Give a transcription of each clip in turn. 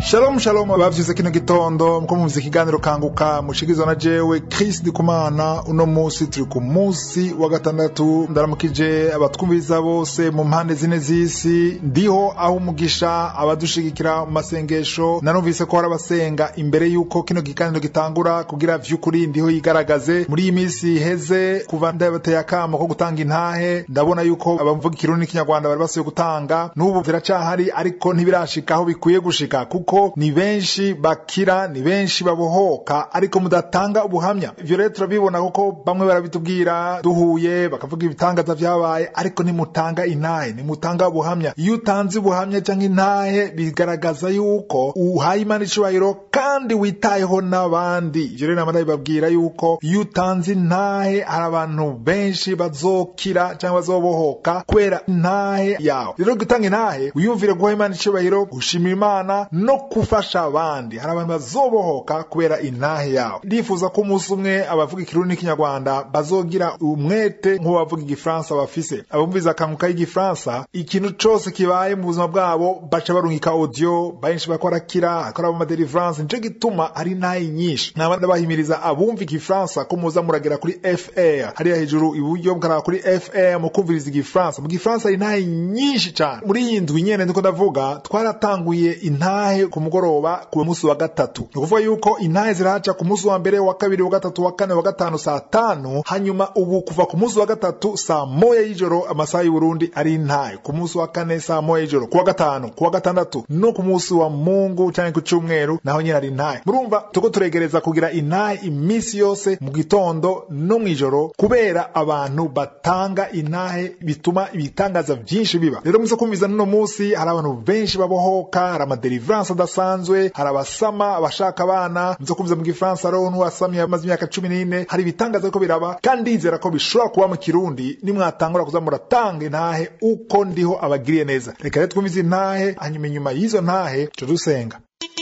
Shalom shalom abavyuze kino gitondo muko mumvise ikiganiro kanguka mushikizwa na jewe Chris Ndikumana uno musi turi ku musi wa gatandatu ndaramukije abatwumviriza bose mu mpande zine z'isi ndiho aho umugisha abadushigikira mu masengesho nanumvise ko hari abasenga imbere yuko kino kiganiro gitangura kugira vy'ukuri ndiho yigaragaze muri iyi minsi iheze kuva ndabateye akamo ko gutanga intahe ndabona yuko abavuga ikirundi n'ikinyarwanda bari basuye gutanga n'ubu biracahari ariko ntibirashika aho bikwiye gushika kuko ni benshi bakira ni benshi babohoka ariko mudatanga ubuhamya ivyo rero turabibona kuko bamwe barabitubwira duhuye bakavuga ibitangaza vyabaye ariko nimutanga intahe nimutanga ubuhamya iyo utanze ubuhamya canke intahe bigaragaza yuko uhaye imana icubahiro kandi witayeho n'abandi ivyo rero nama ndabibabwira yuko iyo utanze intahe hari abantu benshi bazokira canke bazobohoka kubera intahe yawe rero gutanga intahe wiyumvire guha imana icubahiro gushimira imana no gufasha abandi hari abantu bazobohoka kubera intahe yawe ndifuza ko umunsi umwe abavuga ikirundi n'ikinyarwanda bazogira umwete nk'ubavuga igifaransa bafise abumviza akanguka y'igifaransa ikintu cose kibaye mu buzima bwabo baca barungika audio benshi bariko barakira akora mu madelivrance nico gituma hari intahe nyinshi naba ndabahimiriza abumva igifaransa ko muza muragera kuri fr hariya hejuru iburyo bwaraba kuri fr mu kumviriza igifaransa mu gifaransa hari intahe nyinshi cane muri iyi ndwi nyene ndiko ndavuga twaratanguye intahe ku mugoroba ku munsi wa gatatu ni ukuvuga yuko intahe zirahaca ku munsi wa mbere wa kabiri wa gatatu wa kane wa gatanu saa tanu hanyuma ubu kuva ku munsi wa gatatu saa moya y'ijoro amasaha y'uburundi ari intahe ku munsi wa kane saa moya y'ijoro ku wa gatanu ku wa gatandatu no ku munsi wa mungu canke ku cumweru naho nyene ari intahe murumva tuko turegereza kugira intahe iminsi yose mu gitondo no mw'ijoro kubera abantu batanga intahe bituma ibitangaza vyinshi biba rero muze kumviza n'uno munsi hari abantu benshi babohoka hari amadelivrance adasanzwe hari abasama abashaka abana muze kumviza mu gifaransa rero n'uwasamye amaze imyaka cumi n'ine hari ibitangaza ariko biraba kandi ndizera ko bishobora kuba mu kirundi nimwatangura kuza muratanga intahe uko ndiho abagiriye neza reka rero twumvize intahe hanyuma inyuma y'izo ntahe tuca dusenga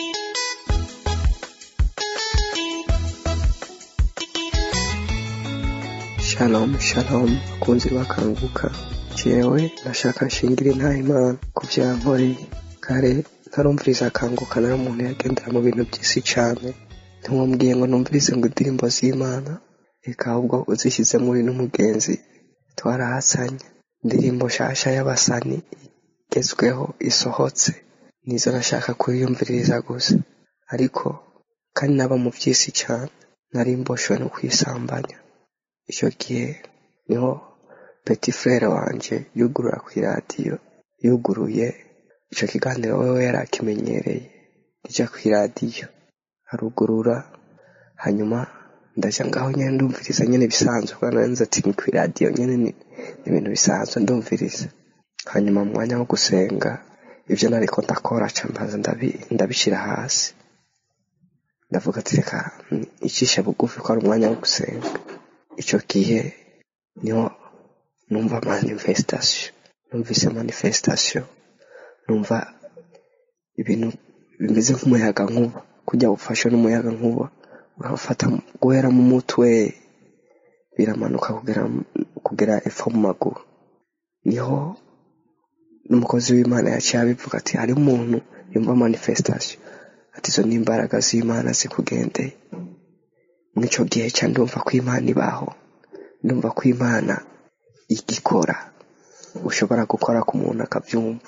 shalom shalom bakunzi bakanguka jewe nashaka nshingire intahe imana ku vyankoreye kare ntarumviriza akanguka nari umuntu yagendera mu bintu by'isi cane ntiwambwiye ngo numvirize ngo indirimbo z'imana reka ahubwo uzishyize muri n'umugenzi twarahasanye indirimbo nshasha y'abasani igezweho isohotse nizo nashaka kuyiyumviriza gusa ariko kandi naba mu by'isi cane nari mboshywe no kwisambanya icyo gihe niho peti frere wanje yugurura ku iradiyo yuguruye icyo kiganiro wewe yari akimenyereye rijya ku iradiyo arugurura hanyuma ndaja ngaho nyene ndumviriza nyene bisanzwe kubera nari ati ni ku iradiyo nyene ni ni ibintu bisanzwe ndumviriza hanyuma mu mwanya wo gusenga ivyo nariko ndakora ca mbanza ndabi- ndabishira hasi ndavuga ati reka icishe bugufi ko ari umwanya wo gusenga ico gihe niho numva manifestation numvise manifestation numva ibintu bimeze nk'umuyaga nkuba kujya ufashwe n'umuyaga nkuba urafata guhera mu mutwe biramanuka kugera kugera epfo mu maguru niho n'umukozi w'imana yaciye abivuga ati hari umuntu yumva manifestation ati izo ni imbaraga z'imana zikugendeye mw'ico gihe ca ndumva ko imana ibaho ndumva ko imana igikora ushobora gukora ku muntu akabyumva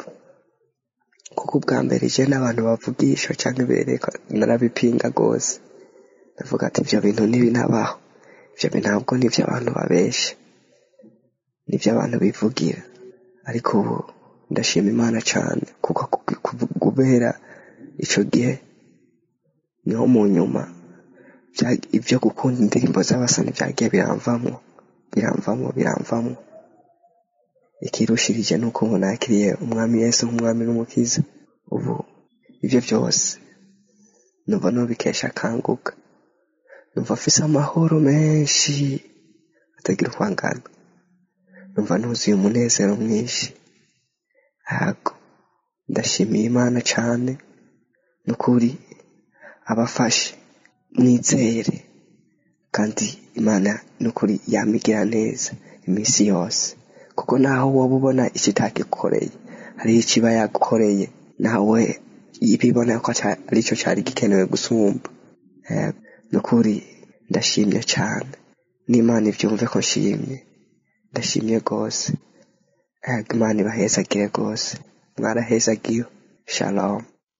kuko ubwa mbere je n'abantu bavugisha canke bereka narabipinga rwose ndavuga ati ivyo bintu ntibinabaho ivyo bintu ntabwo nivyo abantu babesha nivyo abantu bivugira ariko ubu ndashima imana cane kuko ku- ku- kubera ico gihe niho mu nyuma vya- ivyo gukunda indirimbo z'abasani vyagiye biramvamwo biramvamwo biramvamwo ikirushirije nuko ubu nakiriye umwami yesu nk'umwami n'umukiza ubu ivyo vyose numva nobikesha akanguka numva afise amahoro menshi atagira uko angana numva nuzuye umunezero mwinshi hago ndashimiye imana cane nukuri abafashe mwizere kandi imana nukuri yamigira neza iminsi yose kuko naho woba ubona ikitagikoreye hariho ikiba yagukoreye nawe bibona ko ca- aricyo cyari gikenewe gusumba Eh, ni ukuri ndashimye cyane n'imana ibyumve ko nshimye ndashimye rwose Eh, imana ibahezagire rwose mwarahezagiwe shalom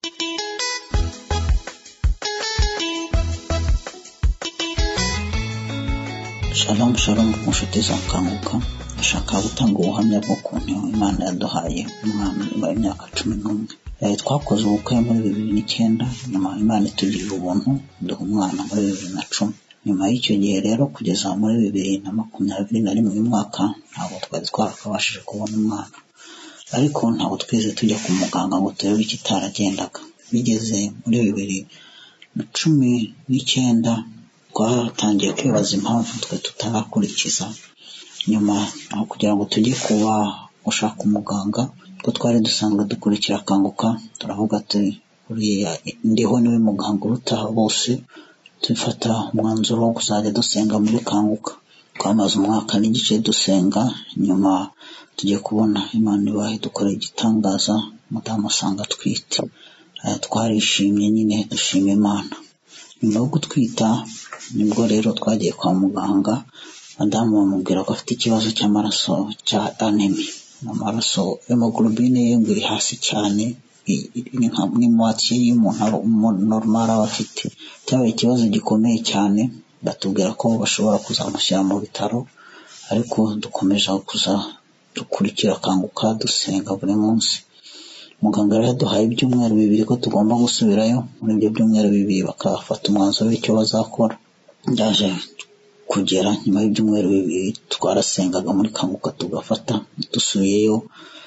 shalom shalom ku nshuti za kanguka ndashaka gutanga ubuhamya bw'ukuntu imana yaduhaye umwana nyuma y'imyaka cumi n'umwe Eh, twakoze ubukwe muri bibiri n'icyenda nyuma imana itugirira ubuntu duha umwana muri bibiri na cumi nyuma y'icyo gihe rero kugeza muri bibiri na makumyabiri na rimwe uyu mwaka ntabwo twari twarakabashije kubona umwana ariko ntabwo twigeze tujya ku muganga ngo turebe ikitaragendaga bigeze muri bibiri na cumi n'icyenda twatangiye kwibaza impamvu twe tutarakurikiza nyuma aho kugira ngo tujye kuba gushaka umuganga ko twari dusanzwe dukurikira akanguka turavuga turi uriya ndiho niwe muganga uruta bose dufata umwanzuro wo kuzajya dusenga muri kanguka twamaze umwaka n'igice dusenga nyuma tujye kubona imana ibahe dukora igitangaza umudamu asanga atwite Eh, twarishimye nyine dushima imana nyuma yo gutwita nibwo rero twagiye kwa muganga madamu bamubwira ko afite ikibazo cy'amaraso cya anemi amaraso hemoglobine ye ngo iri hasi cyane i- i- ni nka mwimwatsi y'umuntu aba- umuntu normal aba afite cyabaye ikibazo gikomeye cyane batubwira ko bashobora kuzamushyira mu bitaro ariko dukomeje kuza dukurikira akanguka dusenga buri munsi muganga rero yaduhaye ibyumweru bibiri ko tugomba gusubirayo muri ibyo byumweru bibiri bakafata umwanzuro w'icyo bazakora byaje kugera nyuma y'ibyumweru bibiri twarasengaga muri kanguka tugafata dusubiyeyo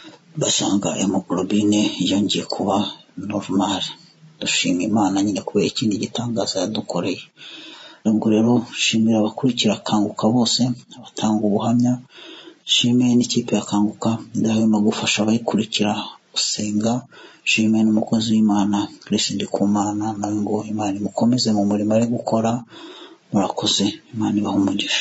basanga hemoglobine yongeye kuba normal dushima imana nyine kubera ikindi gitangaza yadukoreye ubwo rero shimira abakurikira akanguka bose abatanga ubuhamya shime n'ikipe ya kanguka idahwema gufasha abayikurikira gusenga shime n'umukozi w'imana Chris Ndikumana nawe ngo imana imukomeze mu murimo ari gukora murakoze imana ibaha umugisha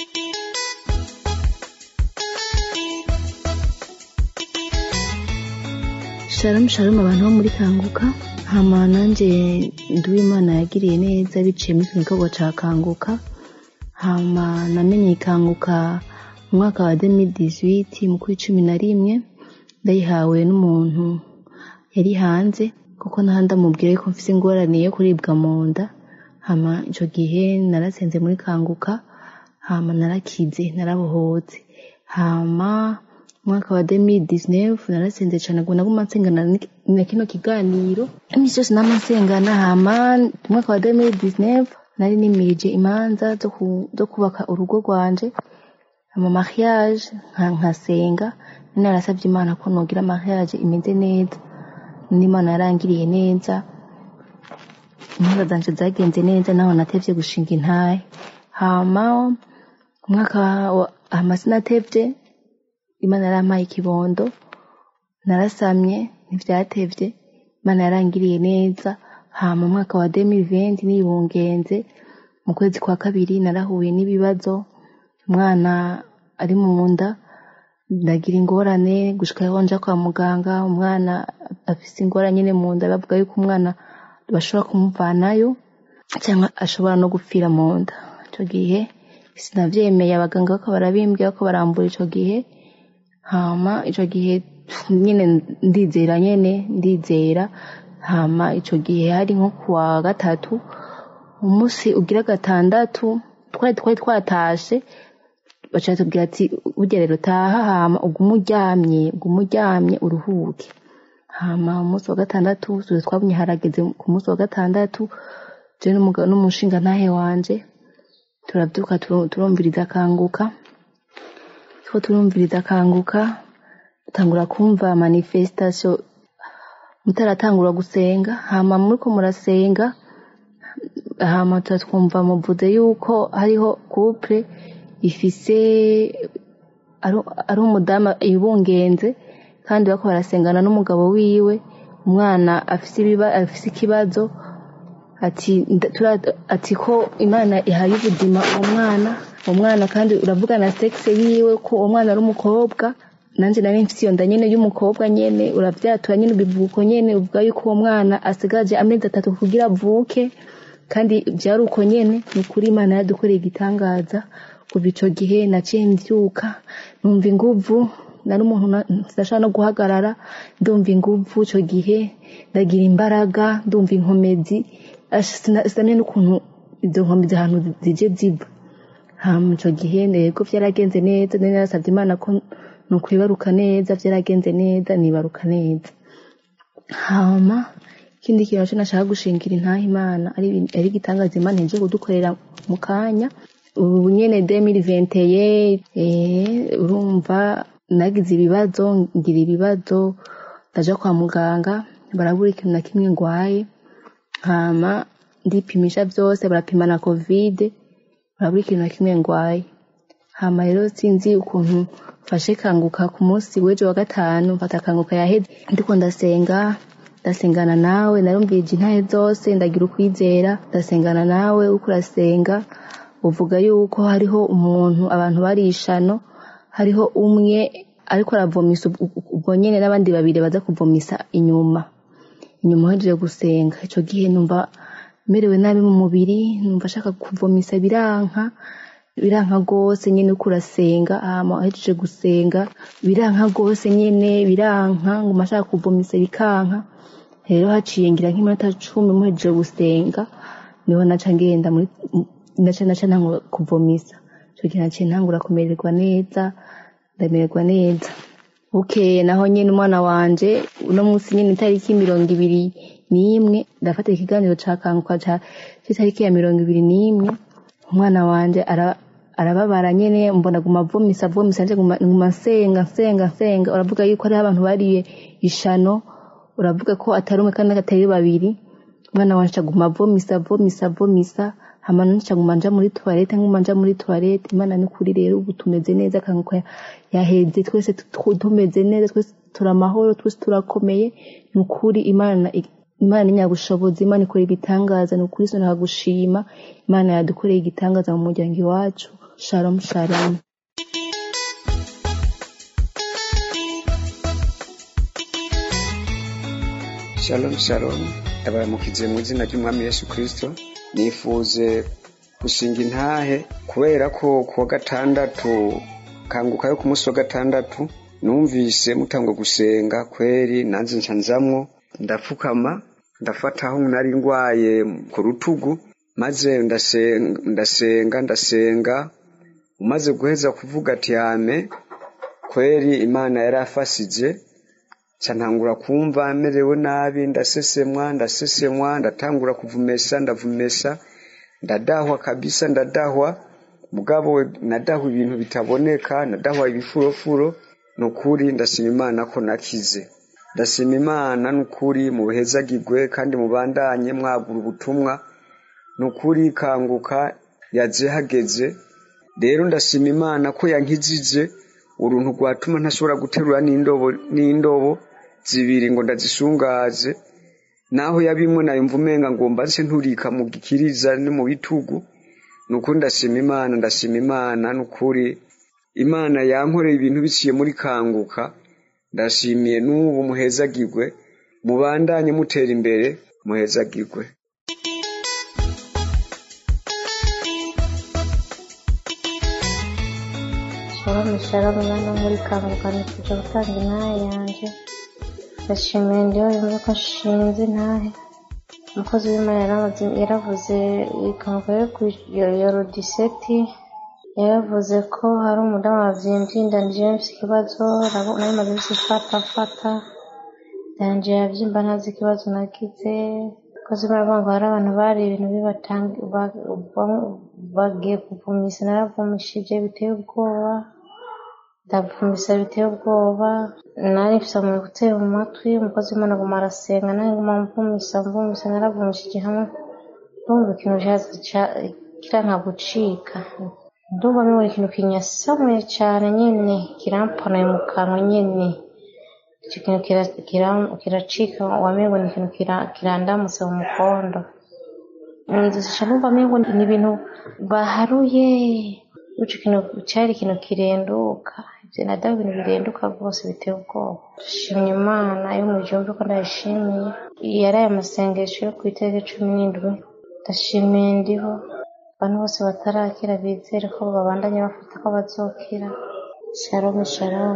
Shalom shalom abantu bo muri kanguka hama nanjye Nduwimana yagiriye neza biciye muri kino gikorwa ca kanguka hama namenye kanguka mu mwaka wa 2018 mu kwi cumi na rimwe ndayihawe n'umuntu yari hanze kuko naho ndamubwira ko mfise ingorane yo kuribwa mu nda hama ico gihe narasenze muri kanguka hama narakize narabohotse hama umwaka wa 2019 narasenze cane ngo naguma nsengana ni- na kino kiganiro imisi yose nama nsengana hama umwaka wa 2019 nari nimirije imanza zo ku- zo kubaka urugo rwanje ama mariage nka nkasenga nari narasavye imana ko nogira mariage imeze neza n'imana yarangiriye neza intara zanje zagenze neza naho natevye gushinga intahe hama umwaka wa hama sinatevye imana yarampaye ikibondo narasamye ntivyatevye imana yarangiriye neza hama umwaka wa 2020 nibungenze mu kwezi kwa kabiri narahuye n'ibibazo umwana ari mu nda ndagira ingorane gushika aho nja kwa muganga umwana afise ingorane nyene mu nda bavuga yuko umwana bashobora kumuvanayo cyangwa ashobora no gupfira mu nda ico gihe sinavyemeye abaganga bako barabimbwira ko barambura ico gihe hama ico gihe nyene ndizera nyene ndizera hama ico gihe hari nko kuwa gatatu umunsi ugira gatandatu twari twari twatashe baca tubwira ati burya rero taha hama ugume uryamye ugume uryamye uruhuke hama umunsi wa gatandatu tuje twabonye harageze ku munsi wa gatandatu je n'umugabo n'umushinga ntahe wanje turabyuka turu- turumviriza akanguka two turumviriza akanguka dutangura kumva manifestation mutaratangura gusenga hama muriko murasenga hama tuba twumva muvuze yuko hariho couple ifise ari ari umudamu ibungenze kandi bako barasengana n'umugabo wiwe umwana afise ibiba afise ikibazo ati nda- tura- ati ko imana ihaye ubuzima uwo mwana uwo mwana kandi uravuga na sexe yiwe ko uwo mwana ari umukobwa nanjye nari mfite iyo nda nyene y'umukobwa nyene uravyatura nyene ubivuga uko nyene uvuga yuko uwo mwana asigaje amezi atatu kugira avuke kandi byari uko nyene ni ukuri imana yadukoreye igitangaza kuva ico gihe naciye mvyuka numva inguvu nari umuntu ndashaka no guhagarara ndumva inguvu ico gihe ndagira imbaraga ndumva inkomezi sinamenye n'ukuntu izo nkomezi ahantu zije ziva hama ico gihe ntego vyaragenze neza nari narasavye imana ko nukwibaruka neza vyaragenze neza nibaruka neza hama ikindi kintu naco nashaka gushingira intaha imana ari igitangaza imana ije kudukorera mu kanya ubu nyene 2021 eh urumva nagize ibibazo ngira ibibazo ndaja kwa muganga barabura ikintu na kimwe ngwaye hama ndipimisha vyose barapima na covid barabura ikintu na kimwe ngwaye hama rero sinzi ukuntu mfashe kanguka ku munsi w'ejo wa gatanu mfata kanguka yaheze ndiko ndasenga ndasengana nawe narumvije intahe zose ndagira ukwizera ndasengana nawe uko urasenga uvuga yuko hariho umuntu abantu barishano hariho umwe ariko aravomisa ubwo nyene n'abandi babiri baza kuvomisa inyuma inyuma uhejeje gusenga ico gihe numva merewe nabi mu mubiri numva ashaka kuvomisa biranka biranka rwose nyene uko urasenga hama uhejeje gusenga biranka rwose nyene biranka nguma ashaka kuvomisa bikanka rero haciye ngira nk'iminota cumi muhejeje gusenga niho naca ngenda muri naca naca ntangura kuvomisa ico gihe naciye ntangura kumererwa neza ndamererwa neza bukeye naho nyene umwana wanje uno munsi nyene itariki mirongo ibiri n'imwe ndafata ikiganiro ca kanguka ca c'itariki ya mirongo ibiri n'imwe umwana wanje ara arababara nyene mbona guma avomisa avomisa nje nguma nsenga nsenga nsenga uravuga yuko hariho abantu bariye ishano uravuga ko atari umwe kandi atari babiri umwana wanje aguma avomisa avomisa avomisa hama nca nguma nja muri toilette nguma nja muri toilette imana ni kuri rero ubu tumeze neza kanguka yaheze twese tumeze neza twese turamahoro twese turakomeye ni ukuri imana imana ni nyagushobozi imana ikora ibitangaza ni ukuri sona gushima imana yadukoreye igitangaza mu muryango iwacu shalom shalom shalom shalom abaramukize mu izina ry'umwami yesu kirisito nifuje gushinga intahe kubera ko kuwa gatandatu kanguka yo ku munsi wa gatandatu numvise mutangwa gusenga kweri nanze nca nzamwo ndapfukama ndafata aho nari ndwaye ku rutugu maze ndasenga ndasenga umaze guheza kuvuga ati yame kweri imana yari afasije nca ntangura kumva merewe nabi ndasesemwa ndasesemwa ndatangura kuvumesa ndavumesa ndadahwa kabisa ndadahwa mugabo nadahwa ibintu bitaboneka nadahwa ibifurofuro nukuri ndashima imana ko nakize ndashima imana nukuri mu buhezagirwe kandi mubandanye mwagura ubutumwa nukuri kanguka yaje hageze rero ndashima imana ko yankijije uruntu rwatuma ntashobora guterura n'indobo n'indobo zibiri ngo ndazisungaze naho yabimwe nayumva umenga ngomba nse nturika mu gikiriza no mu bitugu nukuri ndashima imana ndashima imana nukuri imana yankoreye ibintu biciye muri kanguka ndashimiye n'ubu muhezagirwe mubandanye mutera imbere muhezagirwe shalom shalom mwana muri kanguka nifuje gutanga intahe yanje ndashimiye ndiho rimwe ko nshinze intahe umukozi w'imana yaravuze ikanguka yo ku yorodiseti yaravuze ko hari umudamu wavyimbye inda nije mfise ikibazo nari maze imisi fata fata yanje yavyimba ntazi ikibazo nagize kozi baravuga ngo hari abantu bari ibintu bagiye kuvumisa naravumishije biteye ubwoba ndavumisa biteye ubwoba nari mfise mu gutera mu matwi umukozi w'imana aguma arasenga nanjye nguma mvumisa mvumisa naravumishije hamwe ndumva ikintu kiranka gucika ndumva mibona ikintu kinyasamuye cane nyene kirampanaye mu kanwa nyene ico kintu kiracika wamengo ni ikintu kirandamutse mu mukondo nzisha numva mengo ni ibintu baharuye ico kintu cari ikintu kirenduka bye na dawe ibintu birenduka rwose biteye ubwoba dushimye imana yo mu gihugu ko ndayishimiye yari aya masengesho yo ku itariki cumi n'indwi ndashimiye ndiho abantu bose batarakira bizere ko babandanya bafata ko bazokira shalom shalom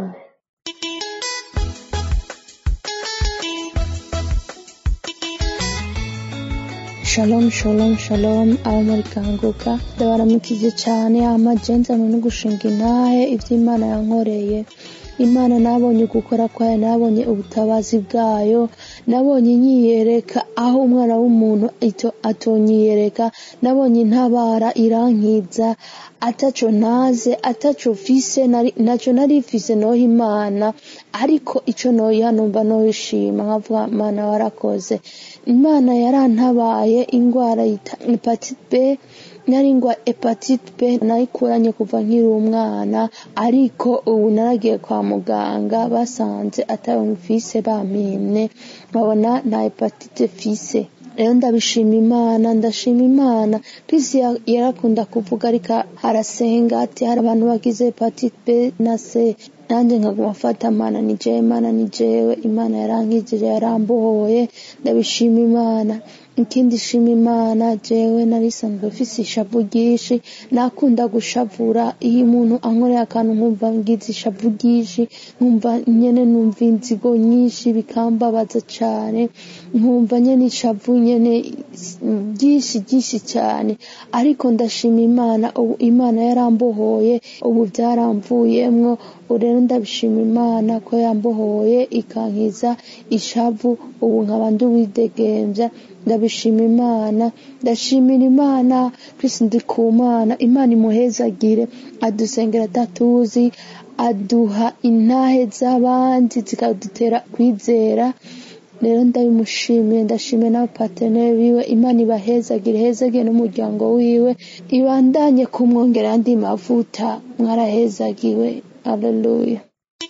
shalom shalom shalom abo muri kanguka ndabaramukije cyane amajenzano no gushinga intahe iby'imana yankoreye imana nabonye gukora kwayo nabonye ubutabazi bwayo nabonye nyiyereka aho umwana w'umuntu ito atonyiyereka nabonye intabara irankiza ataco ntaze ataco fise naco nari fise noho imana ariko ico noyiha numva noyishima nkavuga mana warakoze imana yarantabaye ingwara yita hepatite b nari ngwa hepatite b nayikuranye kuva nkiri umwana ariko ubu naragiye kwa muganga basanze atayo mfise bampimye babona na hepatite fise rero ndabishima imana ndashima imana kwisi yarakunda kuvuga ariko harasenga ati hari abantu bagize hepatite b na c nanjye nkaguma mfata mana ni jewe imana ni jewe imana yarankijije yarambohoye ndabishima imana ikindi shima imana jewe narisanzwe mfise ishavu ryinshi nakunda gushavura iyo umuntu ankoreye akantu nkumva ngize ishavu ryinshi nkumva nyene numva inzigo nyinshi bikambabaza cane nkumva nyene ishavu nyene ryinshi ryinshi cyane ariko ndashima imana ubu imana yarambohoye ubu byaramvuyemwo rero ndabishima imana ko yambohoye ikankiza ishavu ubu nkaba nduwidegembya ndabishima imana ndashimira imana twese ndi ku mana imana imuhezagire adusengera atatuzi aduha intahe z'abandi zikadutera kwizera rero ndabimushimiye ndashimiye n'abapateneri biwe imana ibahezagire ihezagire n'umuryango wiwe ibandanye kumwongera andi mavuta mwarahezagiwe aleluya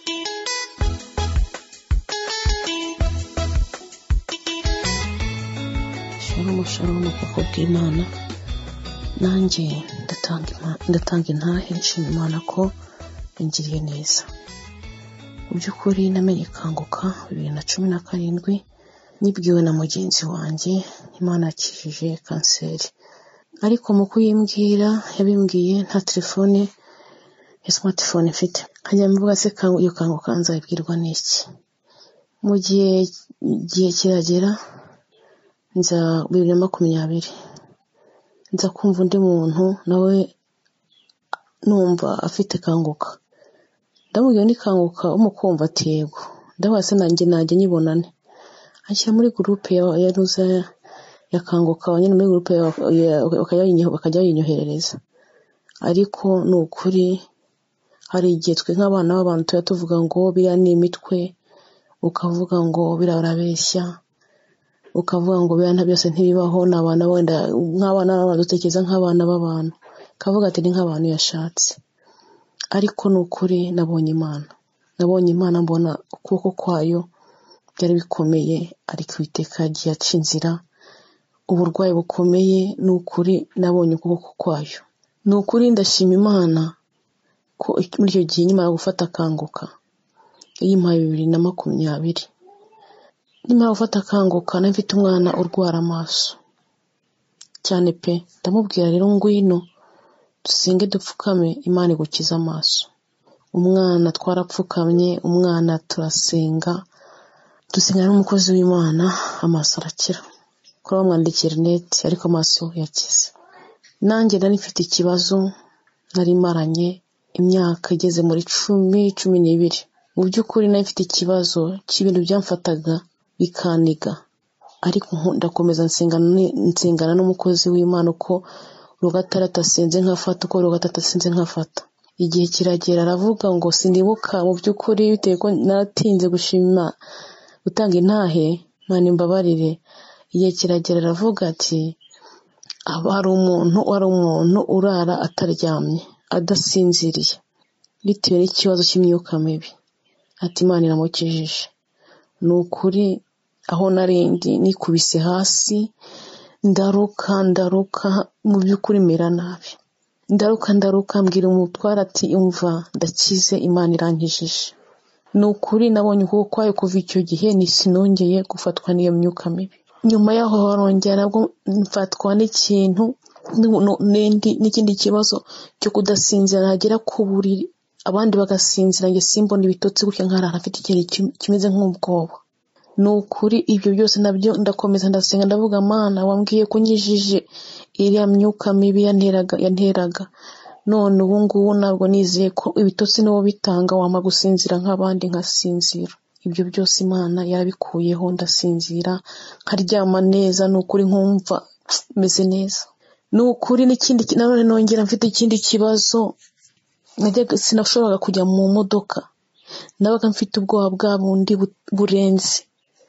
shalom shalom ubwoko bw'imana nanjye ndatanga intahe nshima imana ko ingiriye neza mu by'ukuri namenye kanguka bibiri na cumi na karindwi nibwiwe na mugenzi wanjye imana yakijije kanseri ariko mu kuyimbwira yabimbwiye nta telefone ya smartphone mfite nkajya mvuga se iyo kanguka nzabibwirwa n'iki mu gihe igihe kiragera nza bibiri na makumyabiri nza kumva undi muntu nawe numva afite kanguka ndamubwira ni kanguka umukumva ati yego ndabaza se nanjye najya nyibonane anshyira muri gurupe ya ruza ya kanguka nyine muri gurupe bakajya bayinyoherereza ariko ni ukuri hari igihe twe nk'abana b'abantu tuba tuvuga ngo biriya ni imitwe ukavuga ngo biriya barabeshya ukavuga ngo biriya byose ntibibaho ni abana wenda nk'abana b'abantu dutekereza nk'abana b'abantu ukavuga ati ni nk'abantu yashatse ariko ni ukuri nabonye imana nabonye imana mbona ukuboko kwayo byari bikomeye ariko iteka yagiye aca inzira uburwayi bukomeye ni ukuri nabonye ukuboko kwayo ni ukuri ndashima imana ko muri icyo gihe nyuma yo gufata akanguka yimpaye bibiri na makumyabiri nyuma gufata akanguka nari mfite umwana urwara amaso cyane pe ndamubwira rero ngwino dusenge dupfukame imana igukiza amaso umwana twarapfukamye umwana turasenga dusenga n'umukozi w'imana amaso arakira kuri bamwandikira rinete ariko amaso yakize nanjye nari mfite ikibazo nari maranye imyaka igeze muri cumi cumi n'ibiri mu by'ukuri nari mfite ikibazo cy'ibintu byamfataga bikaniga ariko ndakomeza nsengana n'umukozi w'imana uko rugatandatu asenze nkafata uko rugatandatu asenze nkafata igihe kiragera aravuga ngo sinibuka mu by'ukuri bitewe ko naratinze gushima gutanga intahe mwana imbabarire igihe kiragera aravuga ati hari umuntu wari umuntu urara ataryamye adasinziriye bitewe n'ikibazo cy'imyuka mibi ati imana iramukijije ni ukuri aho narindi nikubise hasi ndaruka ndaruka mu by'ukuri mera nabi ndaruka ndaruka mbwira umutwara ati umva ndakize imana irankijije ni ukuri nabonye ukuboko kwayo kuva icyo gihe sinongeye gufatwa n'iyo myuka mibi nyuma yaho harongera nabwo mfatwa n'ikintu n'ikindi kibazo cyo kudasinzira nagera ku buriri abandi bagasinzira njye simbona ibitotsi gutya nkarara afite ikintu kimeze nk'ubwoba ni ukuri ibyo byose nabyo ndakomeza ndasenga ndavuga mana wambwiye ko nkijije iriya myuka mibi yanteraga yanteraga none ubu ngubu ntabwo nizeye ko ibitotsi niwo bitanga wama gusinzira nk'abandi nkasinzira ibyo byose imana yarabikuyeho ndasinzira nkaryama neza ni ukuri nkumva meze neza ni ukuri n'ikindi nanone nongera mfite ikindi kibazo sinashoboraga kujya mu modoka nabaga mfite ubwoba bwa bundi burenze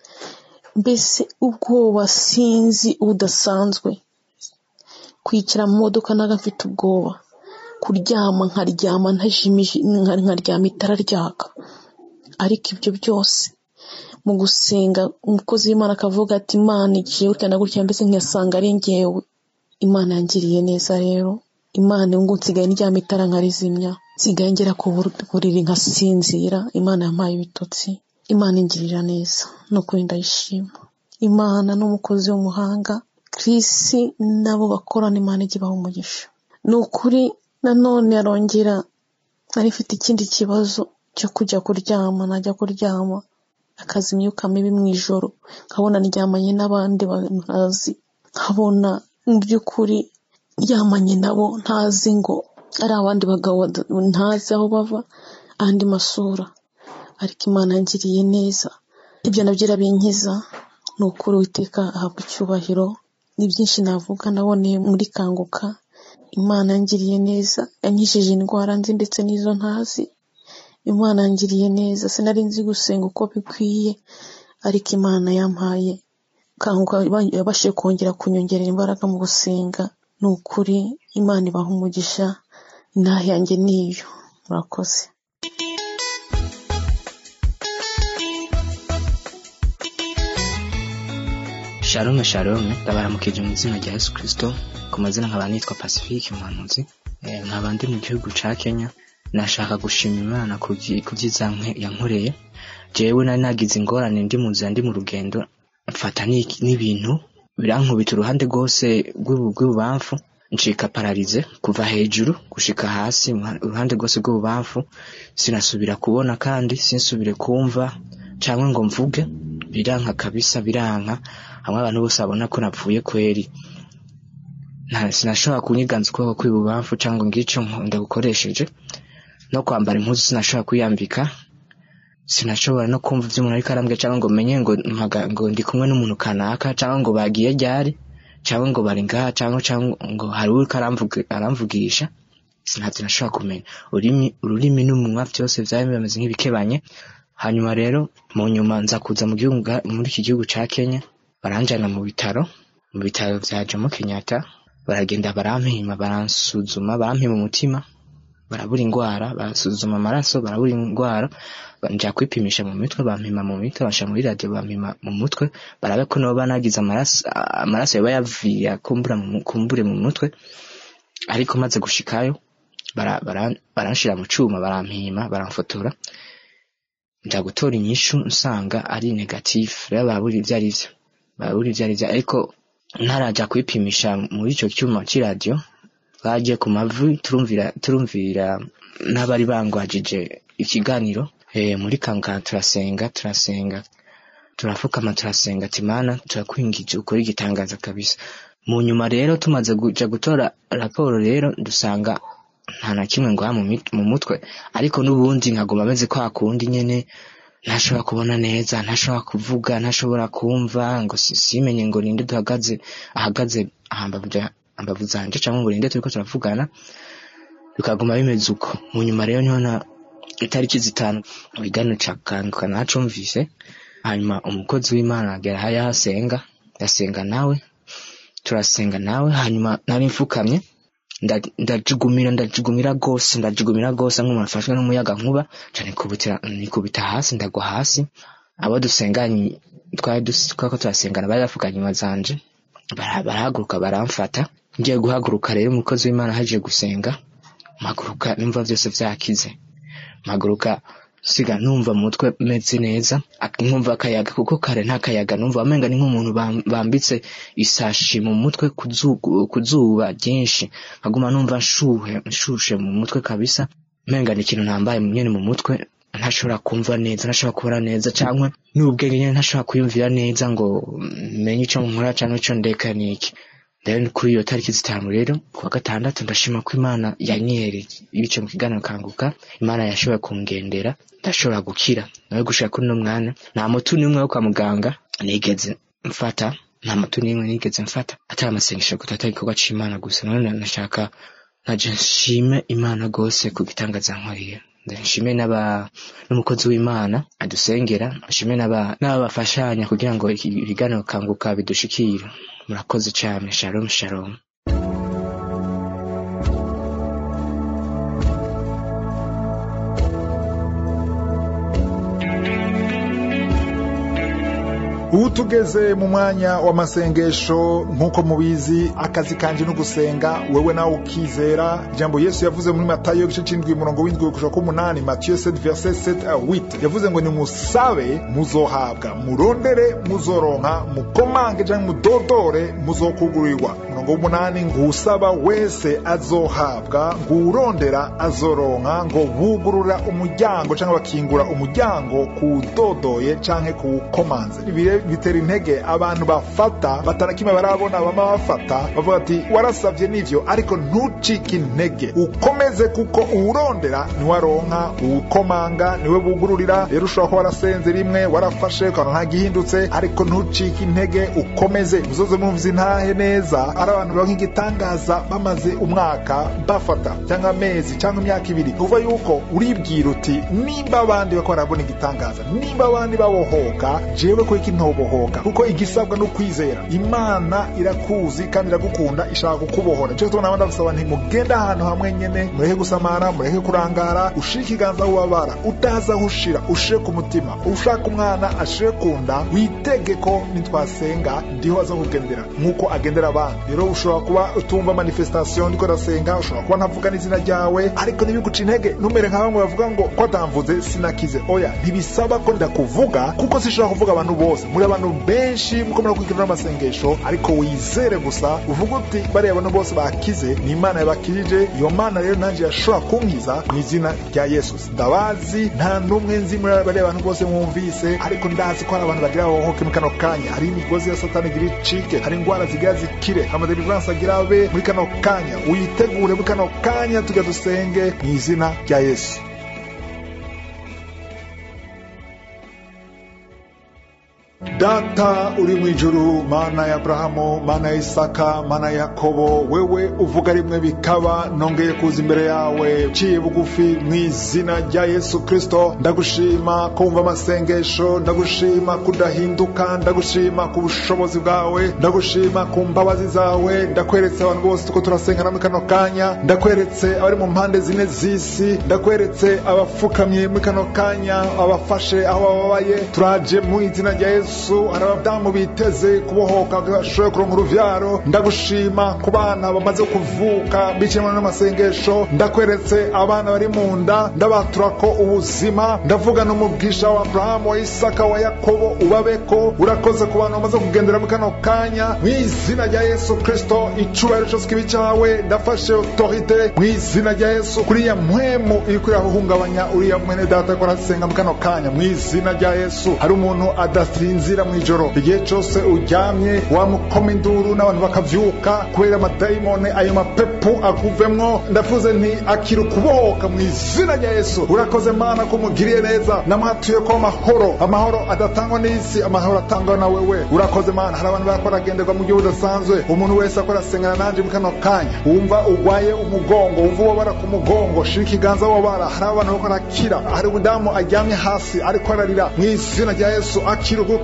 mbese ubwoba sinzi budasanzwe kwicara mu modoka naga mfite ubwoba kuryama nkaryama ntajimije nkaryama itara ryaka ariko ibyo byose mu gusenga umukozi w'imana akavuga ati imana igiye gutya na gutya mbese nkasanga ari ngewe imana yangiriye neza rero imana ngo nsigaye ndyama itara nkarizimya nsigaye ngera ku buriri nkasinzira imana yampaye ibitotsi imana ingirira neza ni ukuri ndayishima imana n'umukozi w'umuhanga kirisi nabo bakorana imana ijya ibaha umugisha ni ukuri nanone arongera nari mfite ikindi kibazo cyo kujya kuryama najya kuryama akaza imyuka mibi mu ijoro nkabona ndyamanye n'abandi ntazi nkabona mu by'ukuri ndyamanye nabo ntazi ngo ari abandi bagabo ntazi aho bava andi masura ariko imana yangiriye neza ibyo nabyo irabinkiza ni ukuri witeka ahabwa icyubahiro ni byinshi navuga naboneye muri kanguka imana yangiriye neza yankishije indwara nzi ndetse n'izo ntazi imana yangiriye neza sinari nzi gusenga uko bikwiye ariko imana yampaye kanguka yabashije kongera kunyongerera imbaraga mu gusenga ni ukuri imana ibaha umugisha intaha yanjye niyo murakoze shalome shalome ndabaramukije mu izina rya yesu kirisito ku mazina nkaba nitwa pacifique umuhanuzi nkaba ndi mu gihugu cya kenya nashaka gushima imana ku byiza yankoreye jewe nari nagize ingorane ndi mu nzira ndi mu rugendo mfata n'ibintu birankubita uruhande rwose rw'ibubamfu ncika pararize kuva hejuru gushika hasi uruhande rwose rw'ububamfu sinasubira kubona kandi sinsubire kumva cyangwa ngo mvuge biranka kabisa biranka hamwe abantu bose babona ko napfuye kweri sinashobora kunyiganza ukuboko kw'ibubamfu cyangwa ngicyo ndagukoresheje no kwambara impuzu sinashobora kwiyambika sinashobora no kumva ibyo umuntu ariko arambwira cyangwa ngo menye ngo ngo ndi kumwe n'umuntu kanaka cyangwa ngo bagiye ryari cyangwa ngo bari ngaha cyangwa cyangwa ngo hari uriko aramvugisha sinabyo nashobora kumenya ururimi n'umunwa byose byari bimeze nk'ibikebanye hanyuma rero mu nyuma nza kuza mu gihugu muri iki gihugu cya kenya baranjyana mu bitaro mu bitaro bya jomo kenyatta baragenda barampima baransuzuma barampima umutima barabura indwara basuzuma amaraso barabura indwara njya kwipimisha mu mitwe bampima mu mitwe bashyira muri radiyo bampima mu mutwe barabe ko nabo banagize amaraso yaba yavuye kumbure mu mutwe ariko maze gushikayo baranshyira mu cyuma barampima baramfotora njya gutora inyishu nsanga ari negatifu rero barabura ibyo ari byo barabura ibyo ari byo ariko ntarajya kwipimisha muri icyo cyuma cy'iradiyo bagiye ku mavi turumvira turumvira n'abari bangwajije ikiganiro muri kanga turasenga turasenga turapfukama turasenga ati mana turakwingije ukora igitangaza kabisa mu nyuma rero tumaze kujya gutora raporo rero dusanga nta na kimwe ngo mu mutwe ariko n'ubundi nkaguma ameze kwa kundi nyine ntashobora kubona neza ntashobora kuvuga ntashobora kumva ngo simenye ngo ninde duhagaze ahagaze ambavu zanje cyangwa ngo ninde turiko turavugana bikaguma bimeze uko mu nyuma rero niho na itariki zitanu ikiganiro ca kanguka nacumvise hanyuma umukozi w'imana agera aho yahasenga yasenga nawe turasenga nawe hanyuma nari mfukamye ndajugumira ndajugumira rwose ndajugumira rwose nk'umuntu afashwe n'umuyaga nkuba nikubita hasi ndagwa hasi abo dusenganye twari twako turasengana bari bafukanye inyuma zanje barahaguruka baramfata ngiye guhaguruka rero umukozi w'imana haje gusenga mpaguruka numva byose byakize mpaguruka siga numva mu mutwe meze neza ak- nkumva akayaga kuko kare nta kayaga numva amenga ni nk'umuntu bam- bambitse isashi mu mutwe ku zugu- ku zuba ryinshi nkaguma numva nshuhe nshushe mu mutwe kabisa menga ni ikintu nambaye nyene mu mutwe ntashobora kumva neza ntashobora kubona neza cyangwa n'ubwenge nyine ntashobora kwiyumvira neza ngo menye icyo nkora cyangwa icyo ndeka niki rero kuri iyo tariki zitanu rero ku wa gatandatu ndashima ko imana yanyereye ibice mu kiganiro kanguka imana yashoboye kungendera ndashobora gukira nawe gushaka kuri uno mwana nta muti n'umwe wo kwa muganga nigeze mfata nta muti n'imwe nigeze mfata atari amasengesho gusa atari igikorwa c'imana gusa none nashaka naje nshime imana rwose ku gitangaza nkoriye nshime n'aba n'umukozi w'imana adusengera nshime n'aba n'abafashanya kugira ngo iki- ibiganiro kanguka bidushikire murakoze cyane shalom shalom ubu tugeze mu mwanya w'amasengesho nk'uko mubizi akazi kanje no gusenga wewe nawe ukizera ijambo yesu yavuze muri matayo igice c'indwi umurongo w'indwi kuja k'umunani matiyo 7 verset 7 a 8 yavuze ngo nimusabe muzohabwa murondere muzoronka mukomange canke mudodore muzokugurirwa umurongo w'umunani ngusaba wese azohabwa ngurondera azoronka ngo bugurura umuryango canke bakingura umuryango kuwudodoye canke kuwukomanze Ibi bitera intege abantu bafata batanakimwe barabona bama bafata bavuga ati warasavye nivyo ariko ntucike intege ukomeze kuko uwurondera niwe aronka uwukomanga niwe bugururira rero ushobora kuba warasenze rimwe warafashe ukabona nta gihindutse ariko ntucike intege ukomeze muzoze mumva intahe neza ari abantu baronka igitangaza bamaze umwaka bafata cyangwa amezi cyangwa imyaka ibiri uva yuko uribwira uti nimba abandi bako barabona igitangaza nimba abandi babohoka jewe ko iki ntobohoka kuko igisabwa no kwizera imana irakuzi kandi iragukunda ishaka kukubohora cyo tubona abandi basaba nti mugende ahantu hamwe nyene mureke gusamara mureke kurangara ushire ikiganza aho ubabara utazi aho ushira ushire ku mutima ushaka umwana ashire ku nda witege ko nitwasenga ndiho aza kugendera nk'uko agendera abandi rero ushobora kuba utumva manifestation ndiko ndasenga ushobora kuba ntavuga n'izina ryawe ariko ntibiguca intege ntumere nka bamwe bavuga ngo ko atamvuze sinakize oya ntibisaba ko ndakuvuga kuko sishobora kuvuga abantu bose muri abantu benshi muko murakurikirana n'amasengesho ariko wizere gusa uvuga uti bariya bantu bose bakize ni imana yabakirije iyo mana rero nanjye yashobora kunkiza mu izina rya yesu ndabazi nta n'umwe nzi muri bariya bantu bose mwumvise ariko ndazi ko hari abantu bagira bahohoke mu kano kanya hari imigozi ya satani igira icike hari indwara zigira zikire amadeliverance agira abe muri kano kanya witegure muri kano kanya tujya dusenge mu izina rya yesu data uri mu ijuru mana ya aburahamu mana ya isaka mana ya yakobo wewe uvuga rimwe bikaba nongeye kuza imbere yawe uciye bugufi mu izina rya yesu kristo ndagushima kumva amasengesho ndagushima kudahinduka ndagushima ku bushobozi bwawe ndagushima ku mbabazi zawe ndakweretse abantu bose tuko turasengana muri kano kanya ndakweretse abari mu mpande zine z'isi ndakweretse abapfukamye muri kano kanya abafashe aho bababaye turaje mu izina rya yesu hari abadamu biteze kubohoka bashoboye kuronka uruvyaro ndagushima ku bana bamaze kuvuka biciyemo n'amasengesho ndakweretse abana bari mu nda ndabatura ko ubuzima ndavuga n'umubwisha wa aburahamu wa isaka wa yakobo ubabeko urakoze ku bantu bamaze kugendera muri kano kanya mu izina rya yesu kristo icubahiro cose kibi cawe ndafashe otorite mu izina rya yesu kuriya mpwemu iriko irahungabanya uriya mwene data ko arasenga muri kano kanya mu izina rya yesu hari umuntu adasinzira mu ijoro igihe cose uryamye wamukoma induru n'abantu bakavyuka kubera amadayimone ayo mapepu akuvemwo ndavuze nti akira ukubohoka mu izina rya yesu urakoze mana ko umugiriye neza namwatuye ko amahoro amahoro adatangwa n'isi amahoro atangwa na wewe urakoze mana hari abantu barako baragenderwa mu gihe budasanzwe umuntu wese akora asengana nanje mu kano kanya wumva urwaye umugongo wumva ubabara ku mugongo shira ikiganza wabara hari abantu bariko barakira hari umudamu aryamye hasi ariko ararira mu izina rya yesu akira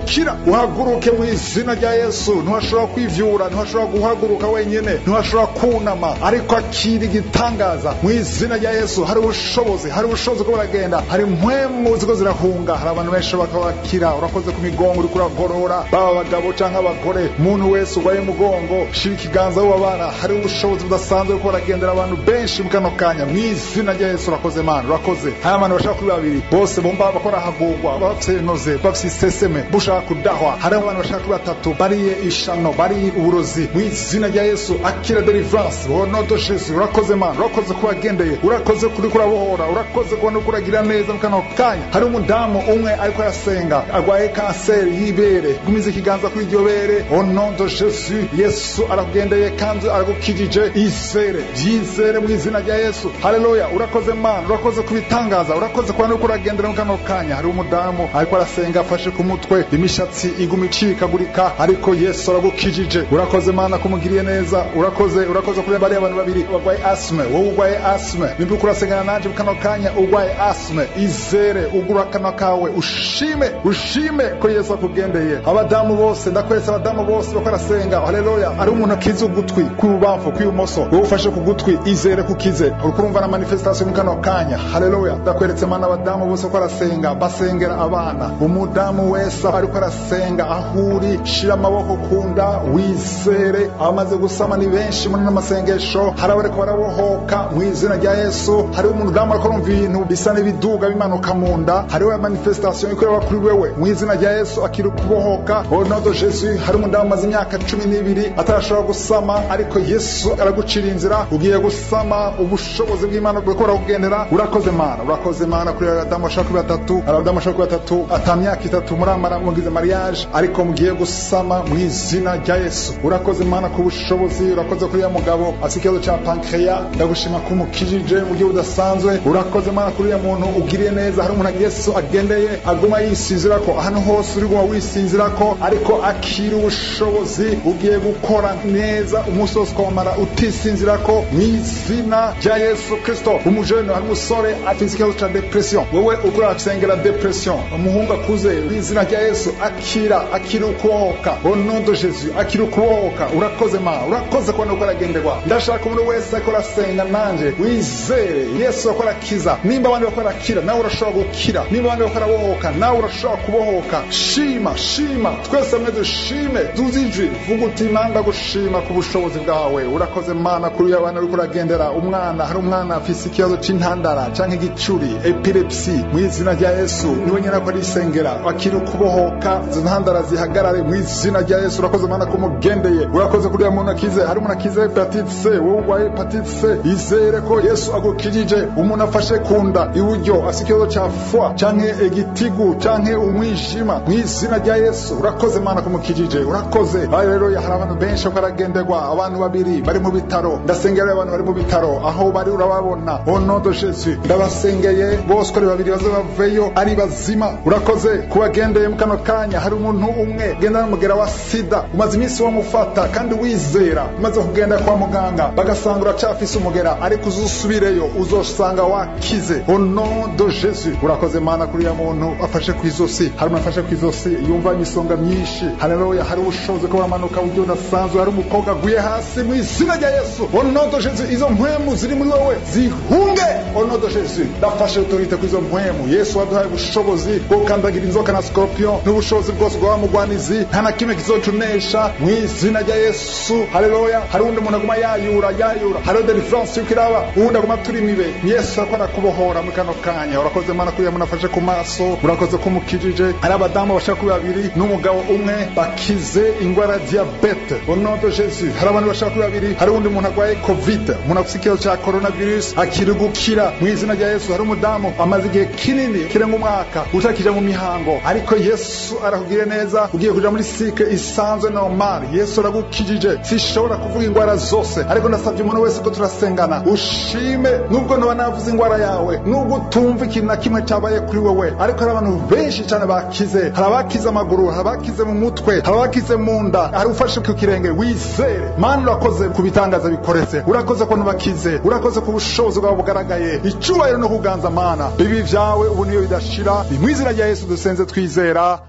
gukira uhaguruke mu izina rya yesu ntiwashobora kwivyura ntiwashobora guhaguruka wenyine ntiwashobora kunama ariko akira igitangaza mu izina rya yesu hari ubushobozi hari ubushobozi bwo buragenda hari mpwemu ziko zirahunga hari abantu benshi bakabakira urakoze ku migongo uriko uragorora baba abagabo canke abagore umuntu wese urwaye umugongo shira ikiganza wubabara hari ubushobozi budasanzwe bwo buragendera abantu benshi mu kano kanya mu izina rya yesu urakoze mana urakoze hari abantu bashaka kuri babiri bose bumva bakora hagurwa bafite inoze bafite iseseme bushaka kudahwa hari abantu bashaka kuri batatu bariye ishano bariye uburozi mu izina rya yesu akira deliverance wonodo jesu urakoze mana urakoze kubagendeye urakoze kuri kurabohora urakoze kubona uko uragira neza mu kano kanya hari umudamu umwe ariko arasenga arwaye kanseri y'ibere gumiza ikiganza kuri iryo bere onodo jesu yesu arakugendeye kandi aragukijije izere byizere mu izina rya yesu haleluya urakoze mana urakoze kubitangaza urakoze kubona uko uragendera mu kano kanya hari umudamu ariko arasenga afashe ku mutwe imishatsi iguma icikagurika ariko yesu aragukijije urakoze mana kumugiriye neza urakoze urakoze kuri bariya abantu babiri barwaye asime wowe urwaye asime nimba uko urasengana nanje mu kano kanya urwaye asime izere ugura akanwa kawe ushime ushime ko yesu akugendeye abadamu bose ndakweretse abadamu bose bako arasenga haleluya ari umuntu akiza ugutwi kw'ibubamfu kw'ibumoso wowe ufashe ku gutwi izere kukize uriko urumva na manifestation mu kano kanya haleluya ndakweretse mana abadamu bose ko arasenga basengera abana umudamu wese ariko arasenga aho uri shira amaboko kunda wizere abamaze gusama ni benshi muri n'amasengesho hari abariko barabohoka mu izina rya yesu hari umudamu ariko arumva ibintu bisa n'ibiduga bimanuka mu nda hariho manifestation ikorera kuri wewe mu izina rya yesu akiri kubohoka onodo jesu hari umudamu amaze imyaka cumi n'ibiri atarashobora gusama ariko yesu aragucira inzira ugiye gusama ubushobozi bw'imana bwo kugendera urakoze mana urakoze mana kuri abadamu bashaka kuri batatu abadamu bashaka kuri batatu ata myaka itatu muramara mugize mariage ariko mugiye gusama mu izina rya yesu urakoze mana ku bushobozi urakoze kuri ya mugabo afite ikibazo cya pankreya ndagushima ko umukijije mu buryo budasanzwe urakoze mana kuri ya muntu ugiriye neza hari umuntu yesu agendeye aguma yisinzira ko ahantu hose uri guma wisinzira ko ariko akira ubushobozi ugiye gukora neza umunsi wose ukamara utisinzira ko mu izina rya yesu kristo umujene hari umusore afite ikibazo cya depression wowe uriko urasengera depression umuhungu akuze mu izina rya yesu akira akira ukubohoka au nom de jésus akira ukubohoka urakoze ma urakoze kubona uko aragenderwa ndashaka umuntu wese ariko arasenga nanje wizere yesu ariko arakiza nimba abandi bariko barakira nawe urashobora gukira nimba abandi bariko barabohoka nawe urashobora kubohoka shima shima twese mwe dushime duze ijwi vuga uti imana gushima ku bushobozi bwawe urakoze mana kuri uyu abana uriko uragendera umwana hari umwana afise ikibazo c'intandara canke igicuri epilepsi mu izina rya yesu niwe nyene ko arisengera akiri ukubohoka izo ntandara zihagarare mu izina rya yesu urakoze mana ko umugendeye urakoze kuri uyu muntu akize hari umuntu akize hepatite c wowe urwaye hepatite c izere ko yesu agukijije umuntu afashe ku nda iburyo afise ikibazo ca fwa canke igitigu canke umwijima mu izina rya yesu urakoze mana ko umukijije urakoze ayo rero hari abantu benshi ko aragenderwa abantu babiri bari mu bitaro ndasengera abantu bari mu bitaro aho bari urababona au nom de jésus ndabasengeye bose uko ari babiri baze baveyo ari bazima urakoze kubagendeye mu kano kanya hari umuntu umwe genda n'umugera wa sida umaze iminsi wamufata kandi wizera umaze kugenda kwa muganga bagasanga uracafise umugera ariko uzusubireyo uzosanga wakize au nom de jésus urakoze mana kuri ya muntu afashe ku izosi hari umuntu afashe ku izosi yumva imisonga myinshi haleluya hari ubushobozi ko buramanuka buryo budasanzwe hari umukobwa aguye hasi mu izina rya yesu au nom de jésus izo mpwemu ziri muri wowe zihunge au nom de jésus ndafashe autorite ku izo mpwemu yesu waduhaye ubushobozi bwo gukandagira inzoka na scorpion n'ubushobozi bwose bwa mugwanizi nta na kimwe kizocunesha mu izina rya yesu haleluya hari undi muntu aguma yayura yayura hariho deliverance yuko iraba uwundi aguma turi imibe yesu ariko arakubohora muri kano kanya urakoze mana kuri muntu afashe ku maso urakoze ko umukijije hari abadamu bashaka kuri babiri n'umugabo umwe bakize ingwara ya diabete au nom de jésus hari abantu bashaka kuri babiri hari undi muntu arwaye covid umuntu afite ikibazo cya coronavirus akiri gukira mu izina rya yesu hari umudamu amaze igihe kinini kirenga umwaka utakija mu mihango ariko yesu arakugiriye neza ugiye kuja muri sike isanzwe normal yesu aragukijije sishobora kuvuga ingwara zose ariko ndasabye umuntu wese ko turasengana ushime nubwo noba navuze ingwara yawe nubwo utumva ikintu na kimwe cyabaye kuri wewe ariko hari abantu benshi cyane bakize hari abakize amaguru hari abakize mu mutwe hari abakize mu nda hari ufashe ku kirenge wizere mana urakoze ku bitangaza bikoretse urakoze ko bakize urakoze ku bushobozi bwawe bugaragaye icyubahiro no kuganza mana bibi byawe ubu niyo bidashira mu izina rya yesu dusenze twizera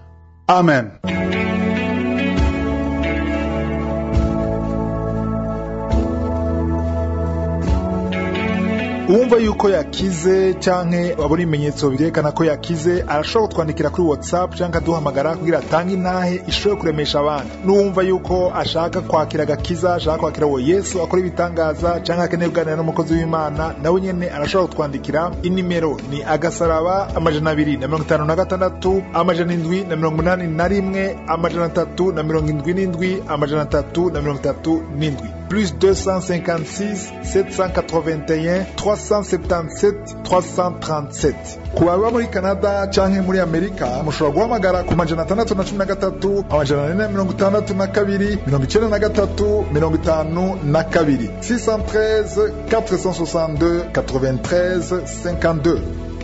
amen uwumva yuko yakize canke wabona ibimenyetso birerekana ko yakize arashobora kutwandikira kuri whatsapp canke aduhamagara kugira atange intahe ishobore kuremesha abandi n'uwumva yuko ashaka kwakira agakiza ashaka kwakira uwo yesu akora ibitangaza canke akeneye kuganira n'umukozi w'imana nawe nyene arashobora kutwandikira inimero ni agasaraba amajana abiri na mirongo itanu na gatandatu amajana indwi na mirongo umunani na rimwe amajana atatu na mirongo indwi n'indwi amajana atatu na mirongo itatu n'indwi plus 256 781 377 337 ku baba muri canada canke muri amerika mushobora guhamagara ku majana atandatu na cumi na gatatu amajana ane na mirongo itandatu na kabiri mirongo icenda na gatatu mirongo itanu na kabiri 613 462 93 52